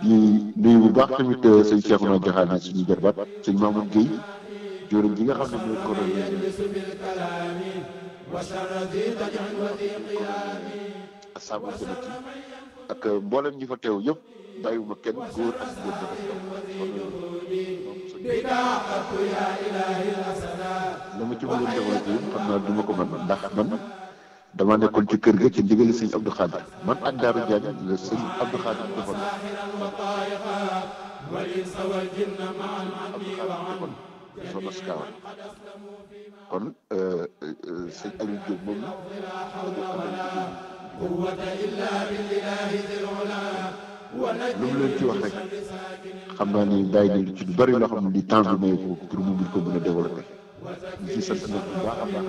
di nuyu bu baax tamit sëñ Cheikhouna Diakhané suñu jarbaat sëñ Mamoun Guèye jëwriñ ji nga xam ne mooy coordonné assemblée sénégalais ak mboolem ñi fa teew yëpp bàyyiwuma kenn góor ak góor ba la ma ci bëggoon développé yëpp xam naa du ma ko mën ndax man dama nekkoon ci kër ga ci ndigali sëñ Abdou Khadir man ak Daaru Diagne la sëñ Abdou Khadir defoon zone Escale kon sëñ Aliou Diop moom lu mu leen ci wax rek xam naa ni bàyyi nañu ci lu bari loo xam ne di temps bi may ko pour mu mën ko mën a développé ñu ci sant nag bu baax a baax